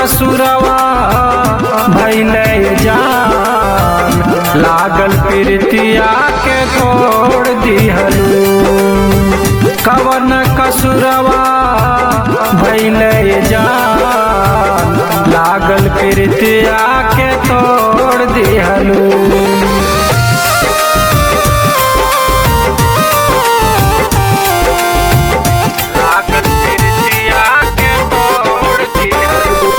कसुरवा भैले जान लागल प्रीतिया के तोड़ दिहलू कवन कसुरवा भैले जान लागल प्रीतिया के तोड़ दिहलू लागल प्रीतिया के तोड़ दिहलू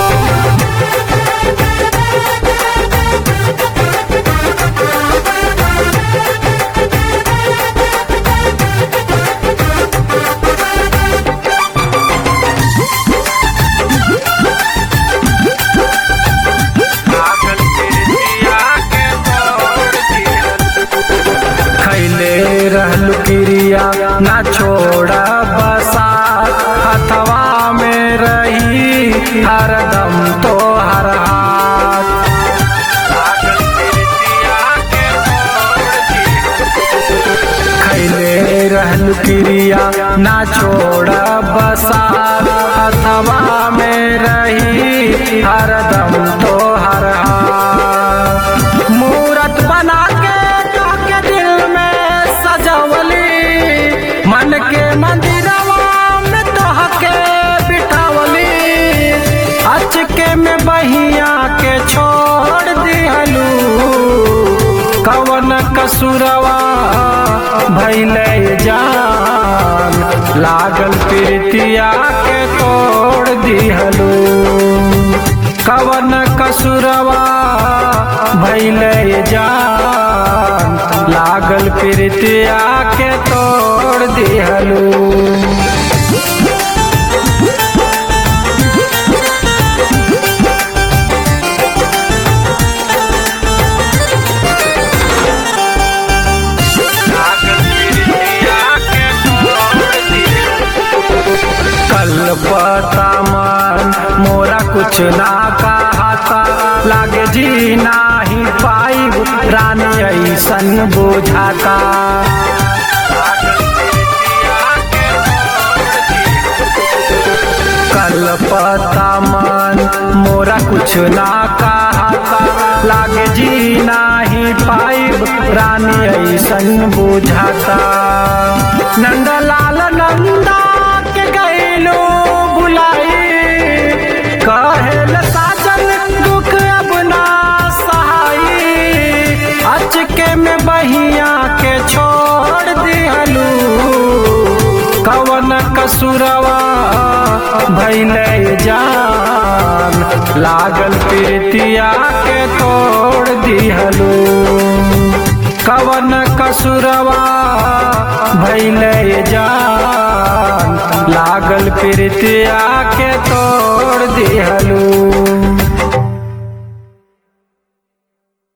लागल प्रीतिया के तोड़ दिहलू खैले रहलू क्रिया ना छोड़ा बसा हथवा में रही हरदम तो हर हाथ लागल प्रीतिया के तोड़ दिहलू। खैले रहलू क्रिया ना छोड़ा बसा हथवा में रही हरदम तो हर हाथ मूरत बना के के दिल में सजवली मन के मंदिरवा में तोहके बिठावली अचके में बहिया के छोड़ दिहलू कवन कसुरवा भैले जान लागल प्रीतिया के तोड़ दिहलू कवन कसुरवा भैले जान लागल प्रीतिया के तोड़ दिहलू कल पता मन मोरा कुछ ना कहता लागे जी नाही पाई रानी ऐसन बुझाता कल पता मन मोरा कुछ ना कहता लागे जी नाही पाई रानी ऐसन बुझाता नंदलाल नंदा के गैलो बुलाई कहल साजन दुख अब ना सहाई अचके में बहिया के छोड़ दिहलू कवन कसुरवा भैले जान लागल प्रीतिया के तोड़ दिहलू कवन कसुरवा भैले जान लागल प्रीतिया के तोड़ दिहलू